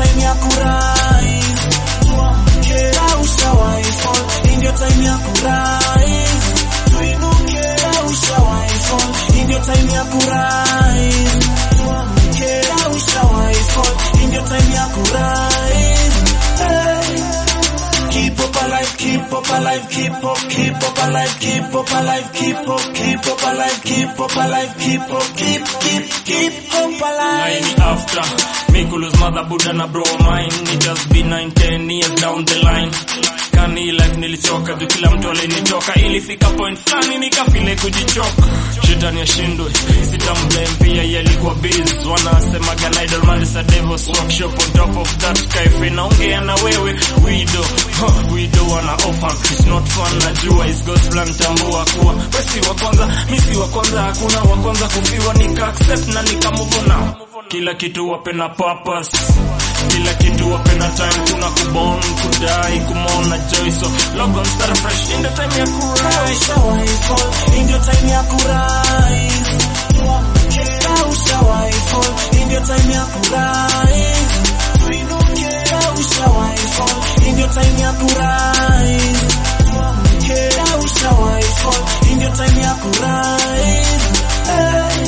time ya kurise. Tuamke, ushawahi fall, hii ndio time ya kurise. Tuinuke, ushawahi fall, hii ndio time ya kurise. Tuamke, ushawahi fall, hii ndio time ya kurise. Hey. Keep up alive, keep up alive, keep up, keep up alive, keep up alive, keep up, keep up alive, keep up alive, keep up, keep, keep, keep up alive. Nine after me could lose mother Buddha na bro mine It just been 9 10 years down the line kani life nilichoka juu kila mtu alinitoka ilifika point fulani nikafile kujichoka shetani ashindwe sitamblame pia yalikuwa biz wanasemaga na idol man is a devil's workshop on top of that kaife naongea na wewe wido huh, wido wana offer it's not fun najua is God's plan tambua kuwa wesi wa kwanza misi wa kwanza hakuna wa kwanza kufiwa nika accept na nika move on now kila kitu wape na purpose kila kitu wape na time kuna kubon kudai kumona joy so log on start fresh in the time ya kurai Ushawahi fall, hii ndio time ya kurise. Tuamke, ushawahi fall, hii ndio time ya kurise. Tuinuke, ushawahi fall, hii ndio time ya kurise. Tuamke, ushawahi fall, hii ndio time ya kurise. Hey.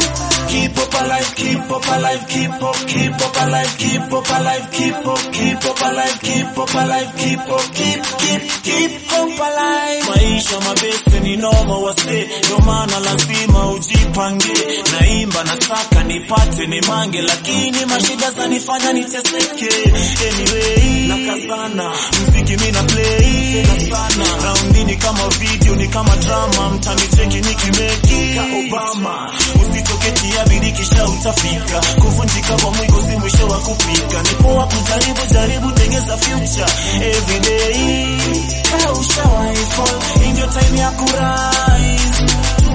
Keep up alive, keep up alive, keep up, keep up alive, keep up alive, keep up, keep up alive, keep up alive, keep up, keep, keep, keep up alive. Maisha mabeste ni noma wase, ndio maana lazima ujipange. Naimba nasaka nipate ni mange, lakini mashida zanifanya niteseke. Anyway, nakazana mziki mi na play nakazana, raundi ni kama video ni kama drama, mtanicheki nikimeki ka Obama, usitoke tia bidii kisha utafika. Kuvunjika kwa mwiko si mwisho wa kupika, ni poa kujaribu jaribu, tengeza future every day. Ka ushawahi fall, hii ndio time ya kurise.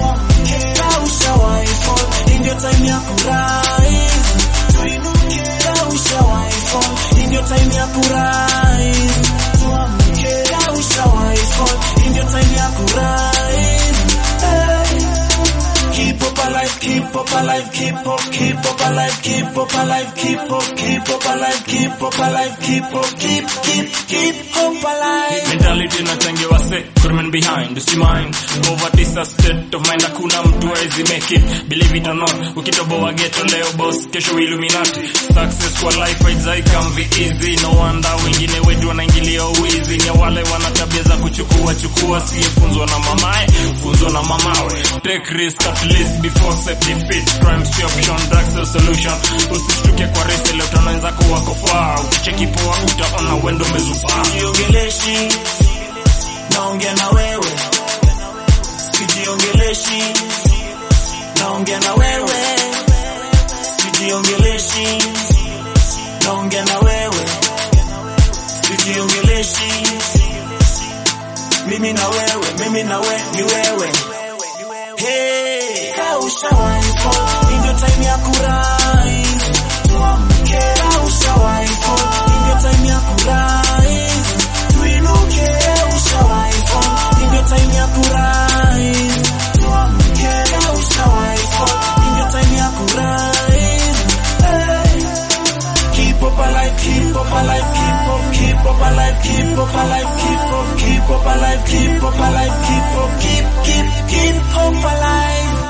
Ka ushawahi fall, hii ndio time ya kurise. Tuinuke, ka ushawahi fall, hii ndio time ya kurise. Tuamke, ka ushawahi fall, hii ndio time ya kurise. Hey. Keep up alive, keep up alive, keep up, keep up alive, keep up alive, keep up, keep up alive, keep up alive, keep up, keep, keep, keep up alive. mentality nachangiwa se kurmen behind usimind poverty is a state of mind hakuna mtu hawezi make it believe it or not ukitoboa ghetto leo boss kesho illuminati success kwa life haijai come be easy no wonder wengine wetu wanaingilia uwizi ni wale wana tabia za kuchukua chukua siyefunzwa na mamae funzwa na mamawe take risk at least before self defeat crime si option drugs the solution usishtuke kwa race leo tunaweza kuwa kofaa ukicheki poa utaona wendo umezufaa Sijiongeleshi, naongea na wewe. Sijiongeleshi, naongea na wewe. Sijiongeleshi, naongea na wewe. Sijiongeleshi, mimi na wewe, mimi na we, ni wewe. Hey, ka ushawahi fall, hii ndio time ya kurise. Tuamke, ka ushawahi fall, hii ndio time ya kurise. Tuinuke, ushawahi fall, hii ndio time ya kurise. Tuamke, ka ushawahi fall, hii ndio time ya kurise. Hey. Keep up alive, keep up alive, keep up, keep up alive, keep up alive, keep up, keep up alive, keep up alive, keep up, keep, keep, keep up alive.